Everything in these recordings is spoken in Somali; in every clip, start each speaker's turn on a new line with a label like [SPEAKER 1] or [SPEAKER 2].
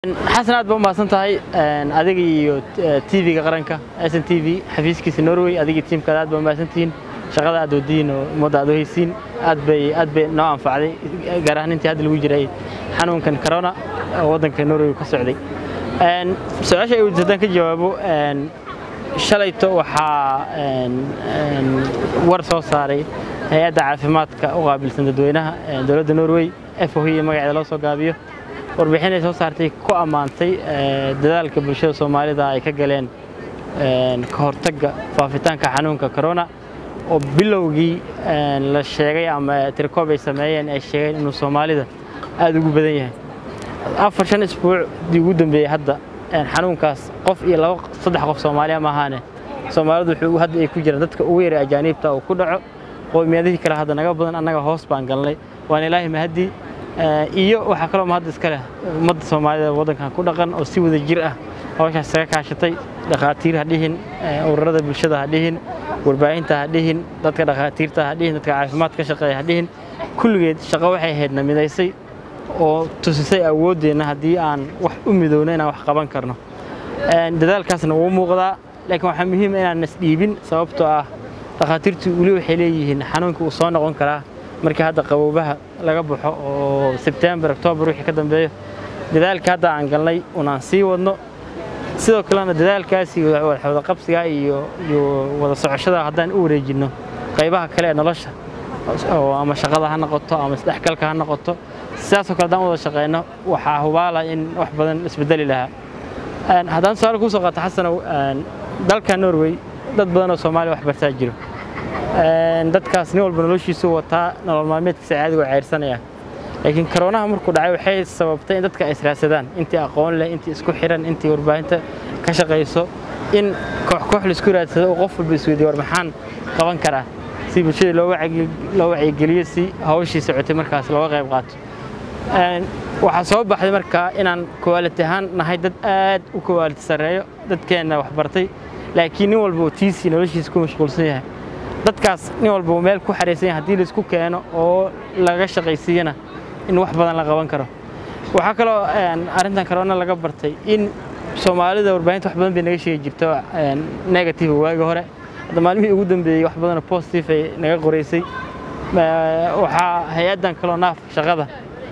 [SPEAKER 1] xasan aad ba u mahadsan tahay adiga iyo tv-ga qaranka s n t v xafiiskiisa norway adiga tiimkaada aad ba u mahadsantihiin shaqada aad wadiin oo ummadda aad u haysiin aad bay aad bay noo anfacday gaar ahaan intii hadda lagu jiray xanuunkan corona oo waddanka norway ka socday su-aasha ay weydiis haddaan ka jawaabo shalayto waxaa war soo saaray hay-adda caafimaadka u qaabilsan dadweynaha dowladda norway f o iyo magaceeda loo soo gaabiyo warbixin ay soo saartay ku ammaantay dadaalka bulshada soomaalida ay ka galeen ka hortagga faafitaanka xanuunka corona oo bilowgii la sheegay ama tirikoob ay sameeyeen ay sheegeen inuu soomaalida aada ugu badan yahay afar shan isbuucdii ugu dambeeyey hadda xanuunkaas qof iyo laba saddex qof soomaaliya maahaane soomaalidu wuxuu hadda ay ku jiraan dadka ugu yaray ajaaniibta uu ku dhaco qowmiyadihii kale hadda naga badan annaga hoos baan galnay waan ilaahi mahadii iyo waxaa kaloo mahad iska leh ummadda soomaalida waddankan ku dhaqan oo si wada jir ah hawshaas isaga kaashatay dhakhaatiir ha dhihin ururada bulshada ha dhihin warbaahinta ha dhihin dadka dhakhaatiirta ha dhihin dadka caafimaad ka shaqeeya ha dhihin kulligeed shaqo waxay ahaydna midaysay oo tusisay awooddeenna haddii aan wax u midowno inaan wax qaban karno dadaalkaasna wuu muuqdaa laakiin waxaa muhiima inaan isdhiibin sababtoo ah dhakhaatiirtu weli waxay leeyihiin xanuunka uu soo noqon karaa markii hadda qaboobaha laga baxo oo sebtembar octoobar wixii ka dambeeyo dadaalka hadda aan galnay unaan sii wadno sidoo kalena dadaalkaasi wada qabsiga iyo iyo wada socoshada haddaan u wareejinno qaybaha kale ee nolosha oo ama shaqada ha noqoto ama isdhexgalka ha noqoto sidaasoo kale haddaan wada shaqeyno waxaa hubaala in wax badan isbedeli lahaa haddaan su-aal kuu soo qaato xasanow dalka norway dad badan oo soomaaliya wax bartaa jiro dadkaas nin walba noloshiisu wataa nolol maalmeedkiisa caadiga ceyrsanaya laakiin koroonaha markuu dhacay waxay sababtay in dadka ay israadsadaan intii aqoon leh intii isku xiran intii warbaahinta ka shaqayso in koox koox laisku raadsado oo qof walba isweydiyo war maxaan qaban karaa si bulshada loo wacyigeliyo si hawshii socotay markaas looga qayb qaato waxaa soo baxday markaa inaan kowaaliti ahaan nahay dad aad u kowaaliti sarreeyo dadkeenna waxbartay laakiin nin walba oo tiisii noloshiisa ku mashquulsan yahay dadkaas nin walba uu meel ku xariisan yahay haddii laisku keeno oo laga shaqaysiiyana in wax badan la qaban karo waxaa kaloo arrintan corona laga bartay in soomaalida warbaahinta wax badan bay naga sheegi jirto negative waagi hore hadda maalmihii ugu dambeeyey wax badanoo positive ay naga qoraysay waxaa hay-addan kaloo naaf shaqada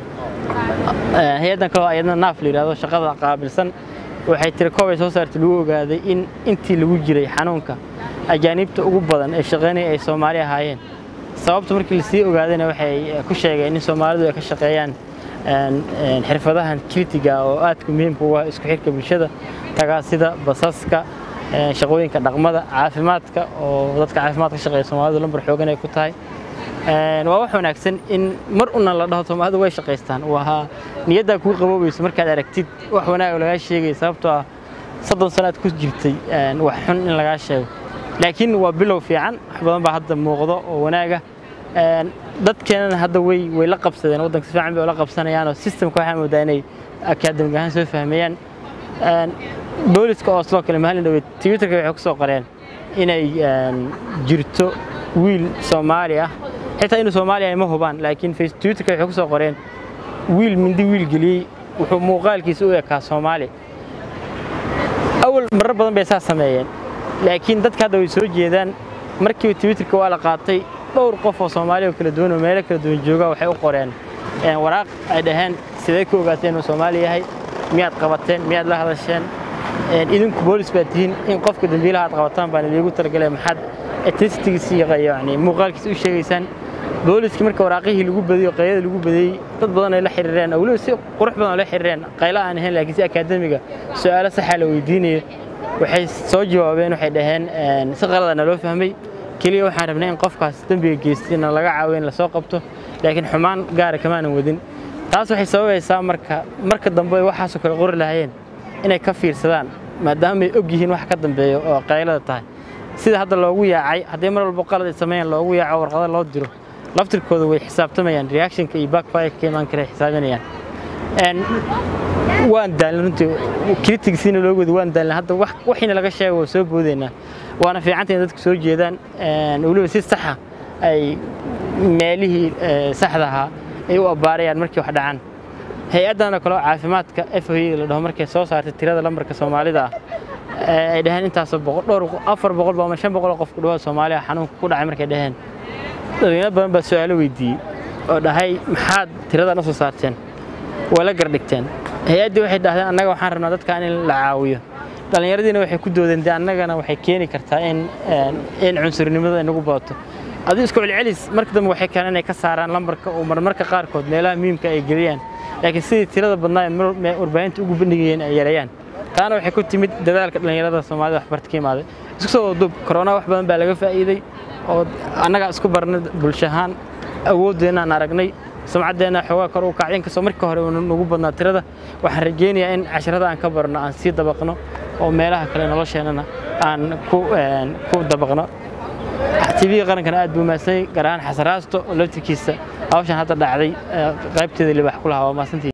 [SPEAKER 1] hay-addan kaloo ayadna naaf la yidhahdo shaqada qaabilsan waxay tiri koob ay soo saartay lagu ogaaday in intii lagu jiray xanuunka ajaaniibta ugu badan ee shaqaynaya ay soomaali ahaayeen sababta markii lasii ogaadayna waxay ku sheegeen in soomaalidu ay ka shaqeeyaan xirfadahan kritiga oo aadka muhiimka u ah isku xirka bulshada tagaasida basaska shaqooyinka dhaqmada caafimaadka oo dadka caafimaad ka shaqeeya soomaalidu lambar xoogan ay ku tahay waa wax wanaagsan in mar una la dhaho soomaalidu way shaqaystaan waa niyaddaa kuu qaboobayso markaad aragtid wax wanaag oo lagaa sheegaya sababtoo ah soddon sano aad ku jirtay wax xun in lagaa sheego laakiin waa bilow fiican wax badan baa hadda muuqdo oo wanaaga dadkeenana hadda way way la qabsadeen waddanka si fiican bay ula qabsanayaanoo systemka waxaa moodaa inay akaadamig ahaan soo fahmayaan booliska oo sidoo kale maalin dhaweyd twitterka waxay ku soo qoreen inay jirto wiil soomaali ah xitaa inuu soomaaliya ma hubaan laakiin twitterka waxay ku soo qoreen wiil mindi wiil geliyey wuxuu muuqaalkiisa u ekaa soomaali awal marar badan bay saa sameeyeen laakiin dadka hadda way soo jeedaan markii twitterka waa la qaatay dhowr qof oo soomaaliya oo kala duwan oo meelo kala duwan jooga waxay u qoreen waraaq ay dhaheen sidee ku ogaateen inuu soomaali yahay miyaad qabateen miyaad la hadasheen idinku boolis baad tihiin in qofka dambiilaha aad qabataan baan idiigu talagalay maxaad etnicitygiisa iyo yani muuqaalkiisa u sheegaysaan booliskii marka waraaqihii lagu badiyey qaylada lagu badiyey dad badan ay la xiriireen oo weliba si qurux badan oo la xiriireen qaylo aan ahayn laakiin si akaademiga su'aalo saxa la weydiinayo waxay soo jawaabeen waxay dhaheen si qalada naloo fahmay keliya waxaan rabnay in qofkaas dembiga geystayna laga caawiyo in lasoo qabto laakiin xumaan gaara kamaanan wadin taas waxay sababaysaa marka marka dambe ay waxaasoo kale qori lahaayeen inay ka fiirsadaan maadaama ay og yihiin wax ka dambeeyo oo qaylada tahay sida hadda loogu yaacay haddii mar walba qalad ay sameeyaan loogu yaaco warqado loo diro laftirkooda way xisaabtamayaan reactionka iyo backfire ka imaan kara xisaabinayaan waan daalin runtii kritigsiina loo wada waan daalin hadda waxiina laga sheego waa soo boodaynaa waana fiicanta in dadku soo jeedaan weliba si saxa ay meelihii saxda ahaa ay u abbaarayaan markii wax dhacaan hay-addan oo kale oo caafimaadka f o la dhaho markay soo saartay tirada lambarka soomaalida ah ee ay dhaheen intaasoo boqol dhowr afar boqol ba ama shan boqol oo qof ku dhawaad soomaaliya xanuunka ku dhacay markay dhaheen dadweyne badan baa su-aalo weydiiyey oo dhahay maxaad tiradan u soo saarteen waa la gardhigteen hay-addii waxay dhahdeen annaga waxaan rabnaa dadkan in la caawiyo dhallinyaradiina waxay ku doodeen dee annagana waxay keeni kartaa in in cunsurnimada inagu badato aduu isku celcelis marka dambe waxay keeneen inay ka saaraan lambarka oo marmarka qaarkood meelaha muhiimka ay geliyaan laakiin sidii tirada badnaa ee warbaahinta ugu bandhigayeen ay yareeyaan taana waxay ku timid dadaalka dhallinyarada soomaalida waxbarta ka imaaday isku soo dub korona wax badan baa laga faa'iiday oo annagaa isku barnay bulsho ahaan awooddeenna aan aragnay sumcaddeenna xoogaa kor u kacay inkastoo markii hore nagu badnaa tirada waxaan rajaynayaa in casharada aan ka barno aan sii dabaqno oo meelaha kale nolosheennana aan ku dabaqno tv-ga qarankana aad buu mahadsanyay gaar ahaan xasaraasto oo laftirkiisa hawshan hadda dhacday qaybteeda libax ku lahaa waa mahadsantii